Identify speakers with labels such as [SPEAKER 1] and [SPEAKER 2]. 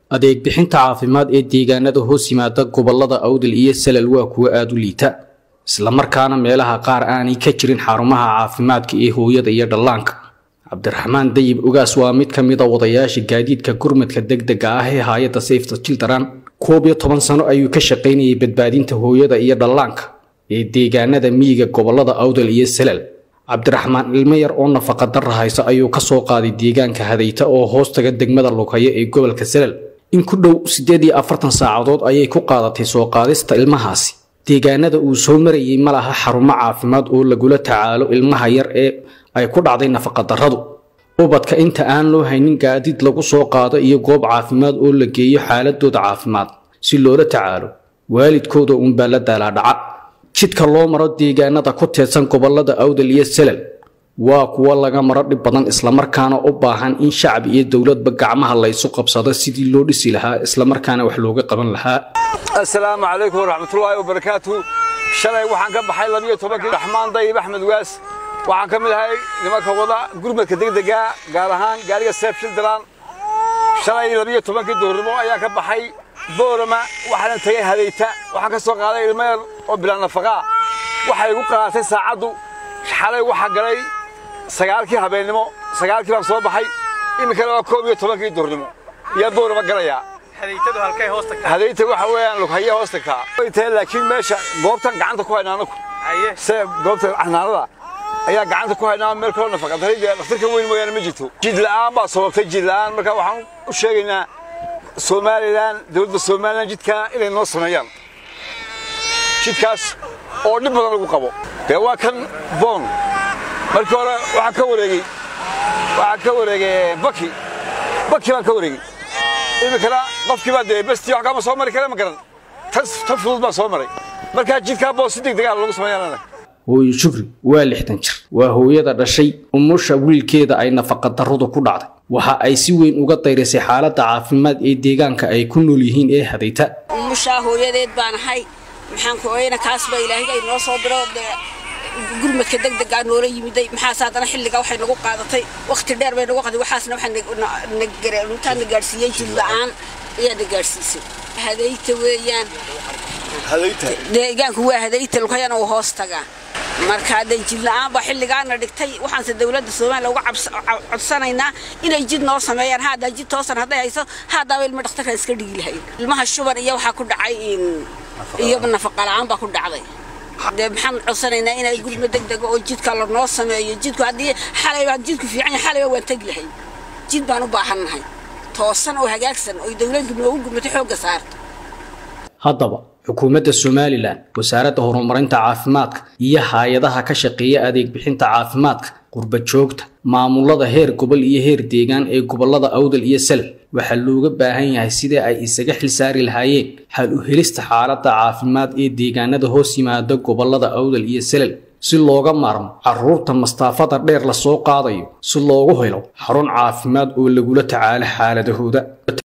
[SPEAKER 1] adeeg bixinta caafimaad ee deegaanada hoos yimaada gobolada awdal iyo salal waa kuwo aada u liita islamarkaana meelaha qaar aanay ka jirin xarumaha caafimaadka ee hooyada iyo dhallaanka cabdiraxmaan dayib ogaas waa mid ka mid a wadayaasha gaadiidka gurmadka degdega ah ee hay-adda safta children koob iyo toban sano ayuu ka shaqaynayay badbaadinta hooyada iyo dhallaanka ee deegaanada miyiga gobolada awdal iyo salal cabdiraxmaan ilmo yar oo nafaqa darra haysa ayuu ka soo qaaday deegaanka hadayta oo hoostaga degmada lughayo ee gobolka salal in ku dhow siddeed iyo afartan saacadood ayay ku qaadatay soo qaadista ilmahaasi deegaanada uu soo marayay ma laha xarumo caafimaad oo lagula tacaalo ilmaha yar ee ay ku dhacday nafaqadarradu ubadka inta aan loo haynin gaadiid lagu soo qaado iyo goob caafimaad oo la geeyo xaaladooda caafimaad si loola tacaalo waalidkooda uunbaa la daalaadhaca jidka loo maro deegaanada ku teedsan gobolada awdal iyo salal waa kuwo laga maro dhib badan islamarkaana u baahan in shacbi iyo dowladba gacmaha laysu qabsado sidii loo dhisi lahaa islamarkaana wax looga qaban lahaa
[SPEAKER 2] assalaamu calaykum waraxmatullaahi wabarakaatu shalay waxaan ka baxay labiyo tobankii raxmaan dayib axmed waas waxaan ka mid ahay nimanka wada gurmadka degdega gaar ahaan gaariga seef shildaran shalay labiyo tobankii duurnimo ayaan ka baxay boorama waxaanan tegay hadayta waxaan ka soo qaaday ilmo yar oo bilaa nafaqaa waxay igu qaadatay saacaddu xalay waxaa galay sagaalkii habeennimo sagaalkii baan soo baxay iminkana waa koob iyo tobankii duurnimo yaa boorama galayaa hadayta waxa weeyaan lughaya hoos tagtaa way tahay laakiin meesha goobtan gacanta ku haynaa anaku se goobta xanaanada ayaa gacanta ku haynaa meel kaloo nafaqa daray dee dhakhtarka weyn mooyaane ma jirto jid la'aan baa sababtay jid la'aan marka waxaan u sheegaynaa somalilan dowladda somalilan jidkaa inay noo sameeyaan jidkaas oo dhib badan lagu qabo dee waa kan boon markii hore waxaan ka wareegey waxaan ka wareegay baki baki baan ka wareegey iminkana qofkii baa dee bestii wax kama soo mari kare ma garan tan tan fudud baan soo maray markaa jidkaa boos si degdeg ah lagu sameeyaan
[SPEAKER 1] hooyo shukri waa lixdan jir waa hooyada dhashay umusha wiilkeeda ay nafaqadarradu ku dhacday waxa ay si weyn uga dayrisay xaaladda caafimaad ee deegaanka ay ku nool yihiin ee hadayta
[SPEAKER 3] umushaa hooyadeed baan ahay maxaan ku oyna kaas baa ilaahay ay noo soo diro gurmadka degdegaa noola yimiday maxaase haddana xilligaa waxay nagu qaadatay wakhti dheer bay nagu qaday waxaasna waxaa intaana gaadhsiiyey jid la'aan ayaa na gaadhsiisay hadayta weeyaan deegaanku waa hadayta lukayana uu hoos tagaa marka hadday jid la'aan baa xilligaana dhigtay waxaanse dowladda soomaaliya uga codsanaynaa inay jid noo sameeyaan haddaa jid toosan hadday hayso haddaaba ilmo dhakhtarkaan iska dhigi lahayn ilmaha shuban iyo waxaa ku dhacay iyo nafaqa la'aan baa ku dhacday dee maxaan codsanaynaa inay gurma degdega oo jidka la noo sameeyo jidku haddii xalay jidku fiican yahay xalayba waan tegi lahayn jid baan u baahannahay toosan oo hagaagsan oo dowladdu noogu gurmato xoogga saarto
[SPEAKER 1] haddaba xukuumadda somalilan wasaaradda horumarinta caafimaadka iyo hay-adaha ka shaqeeya adeeg bixinta caafimaadka qurba joogta maamulada heer gobol iyo heer deegaan ee gobolada awdal iyo salal waxaa looga baahan yahay sidii ay isaga xilsaari lahaayeen xal u helista xaaladda caafimaad ee deegaanada hoos yimaada gobolada awdal iyo salal si looga maarmo caruurta mastaafada dheer lasoo qaadayo si loogu helo xarun caafimaad oo lagula tacaalo xaaladahooda